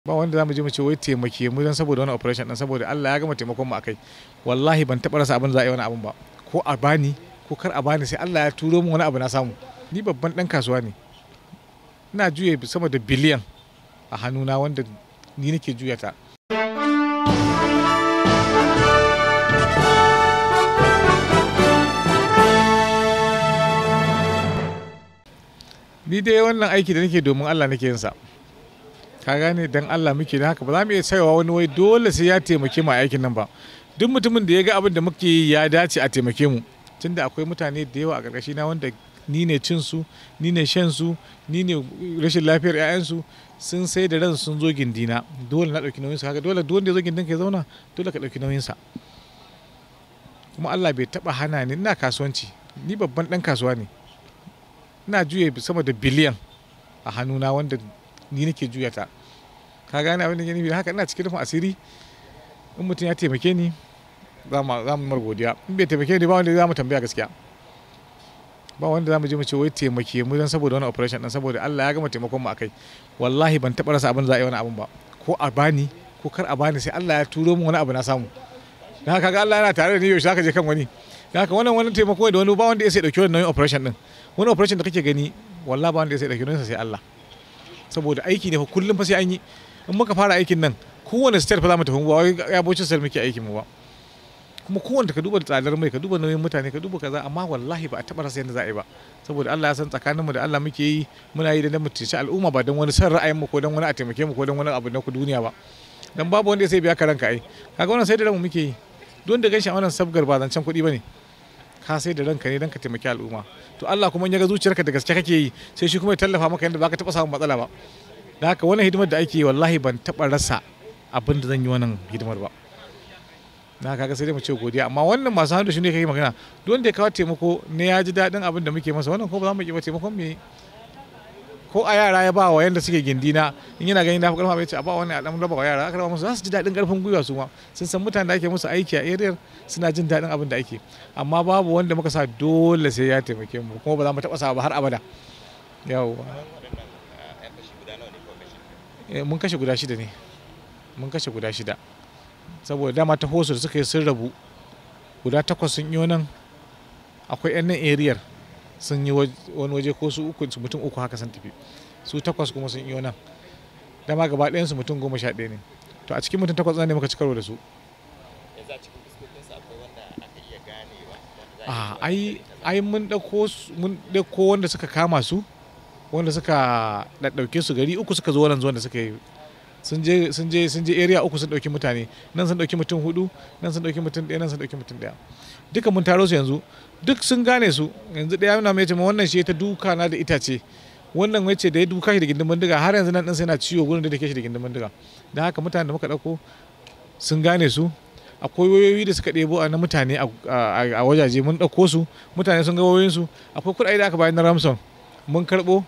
ba wanda za mu je mu ce wai taimake mu don saboda wani operation din saboda Allah ya gama taimakon mu akai wallahi ban taɓa rasa abin za a yi wani abin ba ko a bani ko kar a bani sai Allah ya turo min wani abu na samu ni babban dan kasuwa ne ina juye sama da biliyan a hannuna wanda ni nake juya ta ni dai wannan aiki da nake domin Allah nake yin sa ka gane dan Allah muke da haka ba za mu iya tsayawa wani wai dole sai ya taimake mu a aikin nan ba duk mutumin da ya ga abin da muke yi ya dace a taimake mu tunda akwai mutane da yawa a ƙarƙashi na wanda ni ne cin su ni ne shan su ni ne rashin lafiyar 'ya'yansu sun sai da ran sun zo gindina dole na ɗauki nauyin sa kaga dole duk wanda ya zo gindin ka ya zauna dole ka ɗauki nauyin sa kuma Allah bai taɓa hana ni ina kasuwanci ni babban ɗan kasuwa ne ina juye sama da biliyan a hannuna wanda ni nake juya ta ka gane abin da ke nufi haka ina cikin rufin asiri in mutum ya taimake ni za mu mar godiya in bai taimake ni ba wanda za mu tambaya gaskiya ba wanda za mu je mu ce wai taimake mu don saboda wani operation din saboda Allah ya gama taimakon mu akai wallahi ban taɓa rasa abin za a yi wani abin ba ko a bani ko kar a bani sai Allah ya turo min wani abu na samu dan haka ga Allah yana tare da ni yaushe zaka je kan wani dan haka wannan wani taimako da wani ba wanda ya sai dauki wannan operation din wani operation da kake gani wallahi ba wanda ya sai dauki nauyin sai Allah saboda aiki ne fa kullum fa sai an yi in muka fara aikin nan kowane state fa za mu tafi ba wai ya bocin sel muke aikin mu ba kuma kowanne ka duba tsadar mai ka duba nauyin mutane ka duba kaza amma wallahi ba a taba rasa yadda za a yi ba saboda Allah ya san tsakanin mu da Allah muke yi muna yi da dan mutunci al'umma ba dan wani san ra'ayin mu ko dan wani a taimake mu ko dan wani abu na ku duniya ba dan babu wanda sai biya ka ranka ai kaga wannan sai da ranmu muke yi don da ganshi a wannan sabgar ba zancen kuɗi bane ka sai da ranka ne dan ka taimaki al'umma to Allah kuma in ya ga zuciyarka da gaske kake yi sai shi kuma ya tallafa maka yadda baka taba samun matsala ba da haka wannan hidimar da ake yi wallahi ban taba rasa abin da zan yi wannan hidimar ba na kaga sai dai mu ce godiya amma wannan masu hannu shi ne kake magana duk wanda ya kawo taimako ne ya ji daɗin abin da muke masa wannan ko ba za mu ki ba taimakon me ko a yara ya ba wa yanda suke gindina in yana ganin na fi karfa mai ce a ba wani a dan raba wa yara aka raba musu za su ji daɗin karfin gwiwa su ma sun san mutanen da ake musu aiki a area suna jin daɗin abin da ake amma babu wanda muka sa dole sai ya taimake mu kuma ba za mu taɓa sa ba har abada yawwa mun kashe guda shida ne mun kashe guda shida saboda dama ta hosu da suka yi sun rabu guda takwas sun yi nan akwai yan nan ariyar sun yi wani waje ko su uku mutum uku haka sun tafi su takwas kuma sun yi nan dama gaba ɗayan su mutum goma sha ɗaya ne to a cikin mutum takwas ne muka ci karo da su a ai ai mun ɗauko mun ɗauko wanda suka kama su wanda suka ɗauke su gari uku suka zo wannan zuwan da suka yi sun je sun je sun je area uku sun dauki mutane nan sun dauki mutum hudu nan sun dauki mutum ɗaya nan sun dauki mutum ɗaya duka mun taro su yanzu duk sun gane su yanzu ɗaya yana mai cewa wannan shi ta duka na da itace wannan wace da ya duka shi da gindin bindiga har yanzu nan din sai na ciwo gurin da take shi da gindin bindiga dan haka mutanen da muka dauko sun gane su akwai wayoyi da suka ɗebo na mutane a wajaje mun ɗauko su mutane sun ga wayoyinsu akwai kuɗaɗe da aka bayar na ramson mun karɓo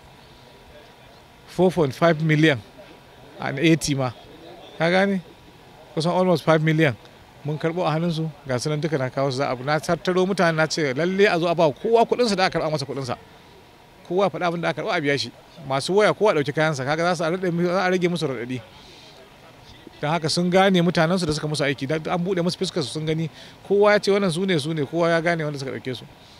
4.5 miliyan an 80 ma ka gane kusan almost 5 million mun karbo a hannunsu ga sunan duka na kawo su za a na tattaro mutane na ce lalle a zo a ba kowa kudinsa da aka karba masa kudinsa kowa faɗa abin da aka karba a biya shi masu waya kowa ɗauki kayansa kaga za su a rage musu raɗaɗi don haka sun gane mutanensu da suka musu aiki an buɗe musu fuskar su sun gani kowa ya ce wannan su ne su ne kowa ya gane wanda suka ɗauke su